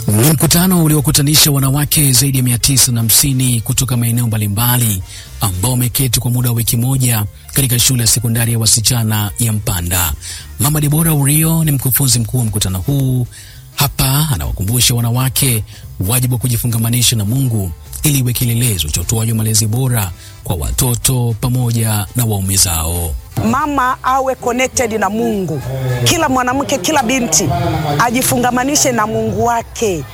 Ni mkutano uliokutanisha wanawake zaidi ya mia tisa na hamsini kutoka maeneo mbalimbali ambao wameketi kwa muda wa wiki moja katika shule ya sekondari ya wasichana ya Mpanda. Mama Debora Urio ni mkufunzi mkuu wa mkutano huu. Hapa anawakumbusha wanawake wajibu wa kujifungamanisha na Mungu ili iwe kielelezo cha utoaji wa malezi bora kwa watoto pamoja na waume zao. Mama awe connected na Mungu. Kila mwanamke, kila binti ajifungamanishe na Mungu wake,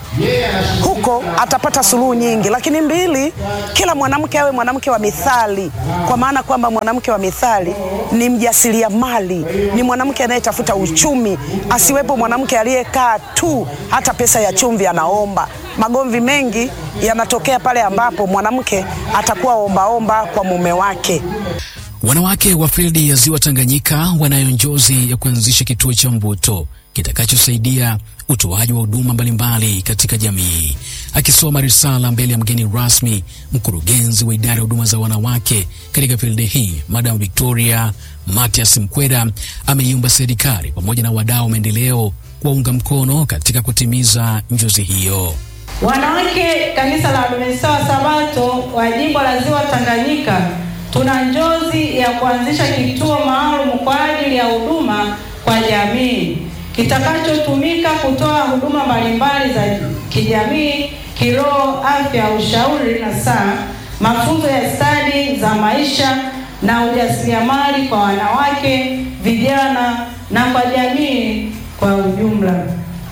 huko atapata suluhu nyingi. Lakini mbili, kila mwanamke awe mwanamke wa mithali, kwa maana kwamba mwanamke wa mithali ni mjasiriamali, ni mwanamke anayetafuta uchumi, asiwepo mwanamke aliyekaa tu hata pesa ya chumvi anaomba. Magomvi mengi yanatokea pale ambapo mwanamke atakuwa ombaomba kwa mume wake. Wanawake wa fildi ya Ziwa Tanganyika wanayo njozi ya kuanzisha kituo cha mvuto kitakachosaidia utoaji wa huduma mbalimbali katika jamii. Akisoma risala mbele ya mgeni rasmi, mkurugenzi wa idara ya huduma za wanawake katika fildi hii, Madam Victoria Matias Mkwera ameiomba serikali pamoja na wadau wa maendeleo kuwaunga mkono katika kutimiza njozi hiyo. Wanawake kanisa la Adventista wa Sabato wa jimbo la Ziwa Tanganyika tuna njozi ya kuanzisha kituo maalum kwa ajili ya huduma kwa jamii kitakachotumika kutoa huduma mbalimbali za kijamii, kiroho, afya, ushauri na saa, mafunzo ya stadi za maisha na ujasiriamali kwa wanawake, vijana na kwa jamii kwa ujumla.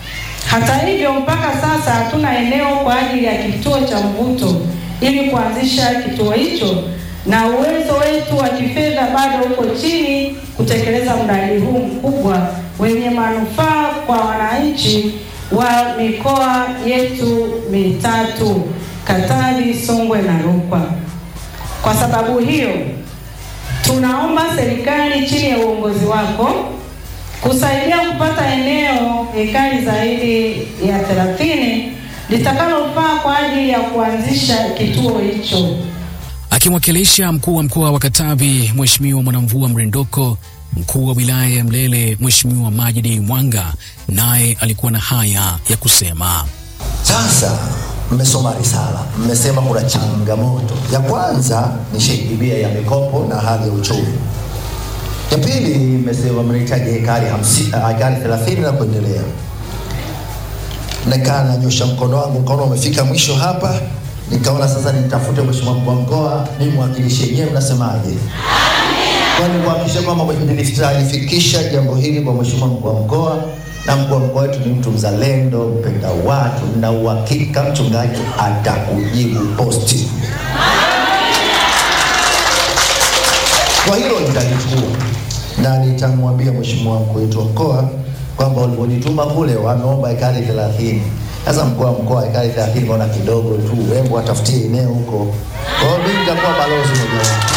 Hata hivyo, mpaka sasa hatuna eneo kwa ajili ya kituo cha mvuto ili kuanzisha kituo hicho na uwezo wetu wa kifedha bado uko chini kutekeleza mradi huu mkubwa wenye manufaa kwa wananchi wa mikoa yetu mitatu Katavi, Songwe na Rukwa. Kwa sababu hiyo, tunaomba serikali chini ya uongozi wako kusaidia kupata eneo ekari zaidi ya 30 litakalofaa kwa ajili ya kuanzisha kituo hicho. Akimwakilisha mkuu wa mkoa wa Katavi Mheshimiwa Mwanamvua Mrindoko, mkuu wa wilaya ya Mlele Mheshimiwa Majidi Mwanga naye alikuwa na haya ya kusema. Sasa mmesoma risala, mmesema kuna changamoto. Ya kwanza ni shehibia ya mikopo na hali ya uchumi. Ya pili mmesema mnahitaji hekari hamsini, hekari thelathini na kuendelea. Nikaa nanyosha mkono wangu, mkono umefika mwisho hapa nikaona sasa nitafute mheshimiwa mkuu wa mkoa nimwakilishe. Nyewe mnasemaje? Kwani kuhakikisha kwamba nilifikisha jambo hili kwa mheshimiwa mkuu wa mkoa, na mkuu wa mkoa wetu ni mtu mzalendo, mpenda watu, na uhakika mchungaji atakujibu posti. Kwa hilo nitalichukua na nitamwambia mheshimiwa mkuu wetu wa mkoa kwamba walivyonituma kule wameomba ekari thelathini. Sasa mkuu wa mkoa ekari thelathini kaona kidogo tu, hebu watafutie eneo huko. Kwa hiyo mimi nitakuwa balozi mojawapo.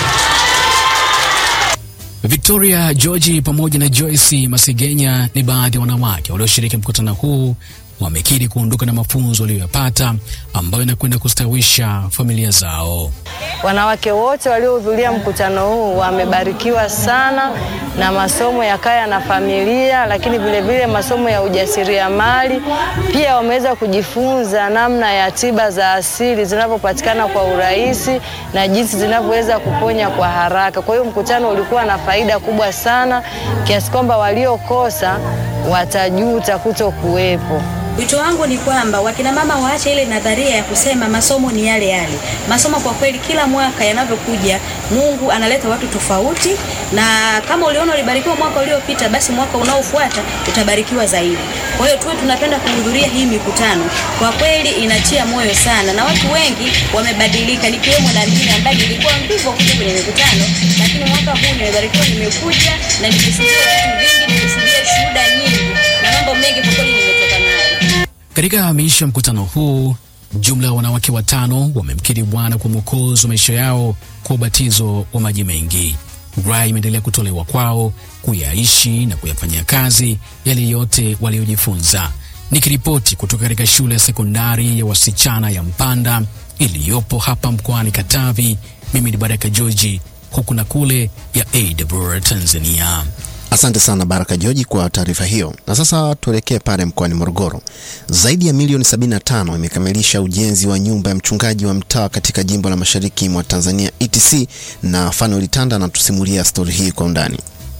Victoria George pamoja na Joyce Masigenya ni baadhi ya wanawake walioshiriki mkutano huu wamekiri kuondoka na mafunzo waliyoyapata ambayo inakwenda kustawisha familia zao. Wanawake wote waliohudhuria mkutano huu wamebarikiwa sana na masomo ya kaya na familia, lakini vile vile masomo ya ujasiriamali. Pia wameweza kujifunza namna ya tiba za asili zinavyopatikana kwa urahisi na jinsi zinavyoweza kuponya kwa haraka. Kwa hiyo mkutano ulikuwa na faida kubwa sana kiasi kwamba waliokosa watajuta kuto kuwepo. Wito wangu ni kwamba wakina mama waache ile nadharia ya kusema masomo ni yale yale. Masomo kwa kweli, kila mwaka yanavyokuja, Mungu analeta watu tofauti, na kama uliona ulibarikiwa mwaka uliopita, basi mwaka unaofuata utabarikiwa zaidi. Kwa hiyo tuwe tunapenda kuhudhuria hii mikutano, kwa kweli inatia moyo sana, na watu wengi wamebadilika, nikiwemo na mimi ambaye nilikuwa mvivu kuja kwenye mikutano, lakini mwaka huu nimebarikiwa, nimekuja na nimesikia vitu vingi, nimesikia shuhuda nyingi na mambo mengi, kwa kweli nimetoka nayo. Katika hamisha mkutano huu, jumla ya wanawake watano wamemkiri Bwana kwa mwokozi wa maisha yao kwa ubatizo wa maji mengi. Rai imeendelea kutolewa kwao kuyaishi na kuyafanyia kazi yale yote waliojifunza. Nikiripoti kutoka katika shule ya sekondari ya wasichana ya Mpanda iliyopo hapa mkoani Katavi, mimi ni Baraka Georgi, huku na kule ya AWR Tanzania. Asante sana Baraka Joji kwa taarifa hiyo. Na sasa tuelekee pale mkoani Morogoro. Zaidi ya milioni 75 imekamilisha ujenzi wa nyumba ya mchungaji wa mtaa katika jimbo la mashariki mwa Tanzania ETC, na Fanuel Tanda anatusimulia stori hii kwa undani.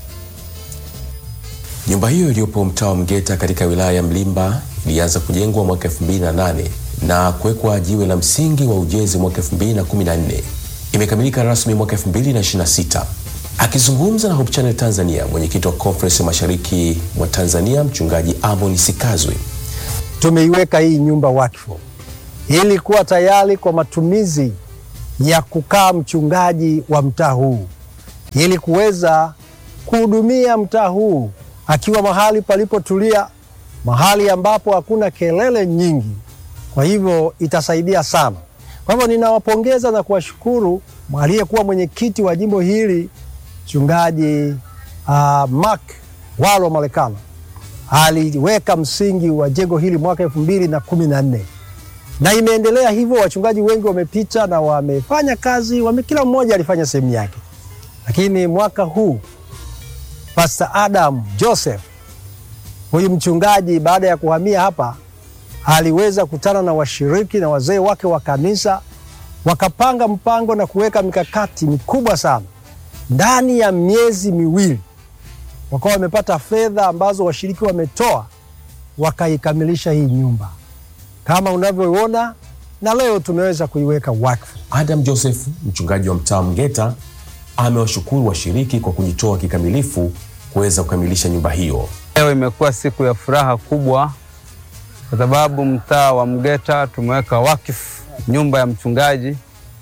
Nyumba hiyo iliyopo mtaa wa Mgeta katika wilaya ya Mlimba ilianza kujengwa mwaka 2008 na kuwekwa jiwe la msingi wa ujenzi mwaka 2014. Imekamilika rasmi mwaka 2026. Akizungumza na Hope Channel Tanzania, mwenyekiti wa Conference Mashariki mwa Tanzania mchungaji Amon Sikazwe tumeiweka hii nyumba wakfu ili kuwa tayari kwa matumizi ya kukaa mchungaji wa mtaa huu ili kuweza kuhudumia mtaa huu akiwa mahali palipotulia, mahali ambapo hakuna kelele nyingi. Kwa hivyo itasaidia sana. Kwa hivyo ninawapongeza na kuwashukuru aliyekuwa mwenyekiti wa jimbo hili mchungaji uh, Mark Walo Malekano aliweka msingi wa jengo hili mwaka elfu mbili na kumi na nne na imeendelea hivyo. Wachungaji wengi wamepita na wamefanya kazi wame, kila mmoja alifanya sehemu yake, lakini mwaka huu Pastor Adam Joseph huyu mchungaji baada ya kuhamia hapa aliweza kutana na washiriki na wazee wake wa kanisa, wakapanga mpango na kuweka mikakati mikubwa sana. Ndani ya miezi miwili wakawa wamepata fedha ambazo washiriki wametoa, wakaikamilisha hii nyumba kama unavyoona, na leo tumeweza kuiweka wakfu. Adam Joseph, mchungaji wa mtaa Mgeta, amewashukuru washiriki kwa kujitoa kikamilifu kuweza kukamilisha nyumba hiyo. Leo imekuwa siku ya furaha kubwa kwa sababu mtaa wa Mgeta tumeweka wakfu nyumba ya mchungaji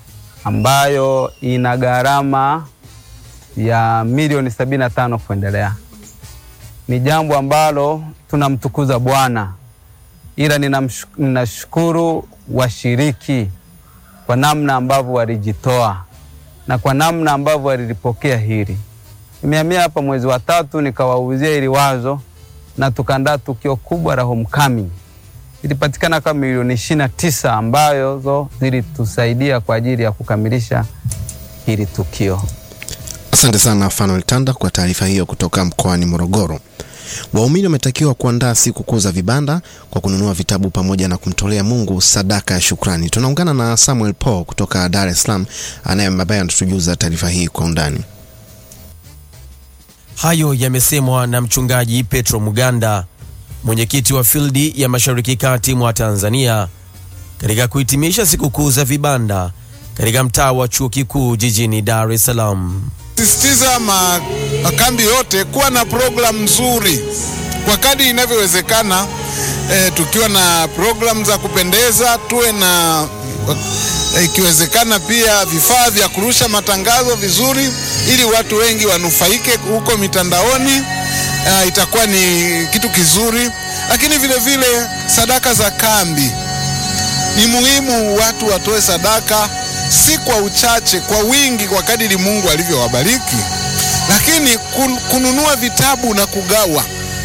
ambayo ina gharama ya milioni sabini na tano kuendelea. Ni jambo ambalo tunamtukuza Bwana, ila ninashukuru washiriki kwa namna ambavyo walijitoa na kwa namna ambavyo walilipokea hili. Nimehamia hapa mwezi wa tatu, nikawauzia hili wazo na tukaandaa tukio kubwa la homecoming. Ilipatikana kama milioni ishirini na tisa ambazo zilitusaidia kwa ajili ya kukamilisha hili tukio. Asante sana Fanuel Tanda kwa taarifa hiyo kutoka mkoani Morogoro. Waumini wametakiwa kuandaa siku kuu za vibanda kwa kununua vitabu pamoja na kumtolea Mungu sadaka ya shukrani. Tunaungana na Samuel Paul kutoka Dar es Salaam anaye ambaye anatujuza taarifa hii kwa undani. Hayo yamesemwa na mchungaji Petro Muganda, mwenyekiti wa fildi ya Mashariki Kati mwa Tanzania, katika kuhitimisha sikukuu za vibanda katika mtaa wa chuo kikuu jijini Dar es Salaam. Sisitiza makambi yote kuwa na programu nzuri kwa kadri inavyowezekana. E, tukiwa na programu za kupendeza, tuwe na ikiwezekana e, pia vifaa vya kurusha matangazo vizuri, ili watu wengi wanufaike huko mitandaoni. E, itakuwa ni kitu kizuri, lakini vile vile sadaka za kambi ni muhimu, watu watoe sadaka si kwa uchache, kwa wingi, kwa kadiri Mungu alivyowabariki. Lakini kun, kununua vitabu na kugawa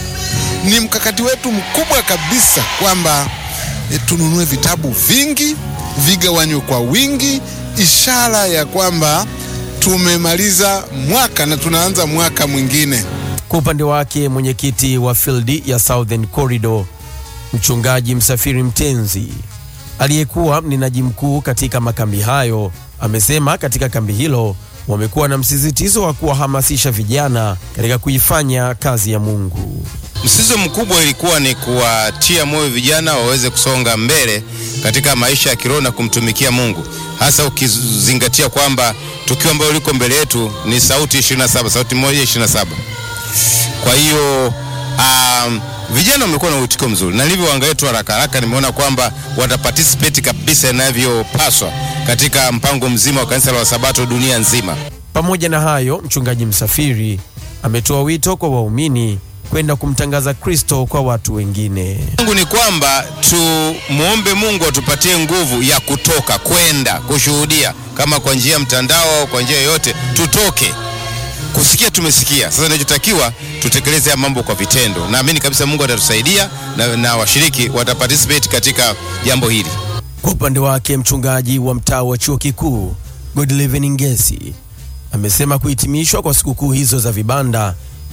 ni mkakati wetu mkubwa kabisa, kwamba e, tununue vitabu vingi vigawanywe kwa wingi, ishara ya kwamba tumemaliza mwaka na tunaanza mwaka mwingine. Kwa upande wake mwenyekiti wa fildi ya Southern Corridor mchungaji Msafiri Mtenzi aliyekuwa mnenaji mkuu katika makambi hayo amesema katika kambi hilo wamekuwa na msisitizo wa kuwahamasisha vijana katika kuifanya kazi ya Mungu. Msisitizo mkubwa ilikuwa ni kuwatia moyo vijana waweze kusonga mbele katika maisha ya kiroho na kumtumikia Mungu, hasa ukizingatia kwamba tukio ambalo liko mbele yetu ni sauti 27, sauti moja 27. Kwa hiyo um, vijana wamekuwa na uitiko mzuri, na nilivyoangalia tu haraka haraka nimeona kwamba wataparticipate kabisa inavyopaswa katika mpango mzima wa kanisa la Wasabato dunia nzima. Pamoja na hayo, mchungaji Msafiri ametoa wito kwa waumini kwenda kumtangaza Kristo kwa watu wengine. Mungu ni kwamba tumwombe Mungu atupatie nguvu ya kutoka kwenda kushuhudia, kama kwa njia ya mtandao au kwa njia yoyote, tutoke kusikia tumesikia. Sasa inachotakiwa tutekeleze haya mambo kwa vitendo. Naamini kabisa Mungu atatusaidia na, na washiriki wataparticipate katika jambo hili. Kwa upande wake mchungaji wa mtaa wa chuo kikuu Godliven Ngesi amesema kuhitimishwa kwa sikukuu hizo za vibanda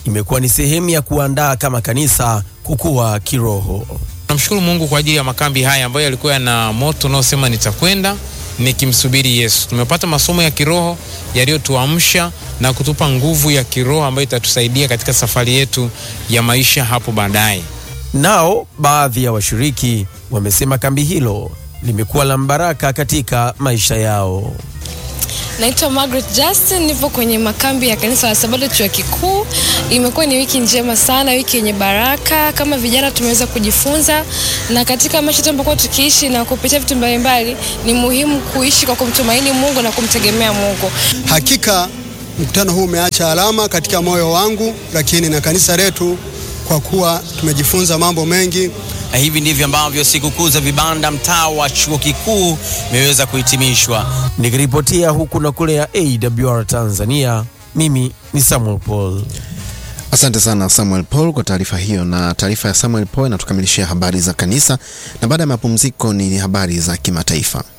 imekuwa ni sehemu ya kuandaa kama kanisa kukua kiroho. Namshukuru Mungu kwa ajili ya makambi haya ambayo yalikuwa yana moto unaosema nitakwenda nikimsubiri Yesu. Tumepata masomo ya kiroho yaliyotuamsha na kutupa nguvu ya kiroho ambayo itatusaidia katika safari yetu ya maisha hapo baadaye. Nao baadhi ya washiriki wamesema kambi hilo limekuwa la mbaraka katika maisha yao. Naitwa Margaret Justin, nipo kwenye makambi ya kanisa la Sabato chuo kikuu. Imekuwa ni wiki njema sana, wiki yenye baraka. Kama vijana tumeweza kujifunza, na katika maisha tunapokuwa tukiishi na kupitia vitu mbalimbali, ni muhimu kuishi kwa kumtumaini Mungu na kumtegemea Mungu. Hakika mkutano huu umeacha alama katika moyo wangu, lakini na kanisa letu, kwa kuwa tumejifunza mambo mengi Na hivi ndivyo ambavyo sikukuu za vibanda mtaa wa chuo kikuu imeweza kuhitimishwa. Nikiripotia huku na kule ya AWR Tanzania, mimi ni Samuel Paul. Asante sana Samuel Paul kwa taarifa hiyo, na taarifa ya Samuel Paul inatukamilishia habari za kanisa, na baada ya mapumziko ni habari za kimataifa.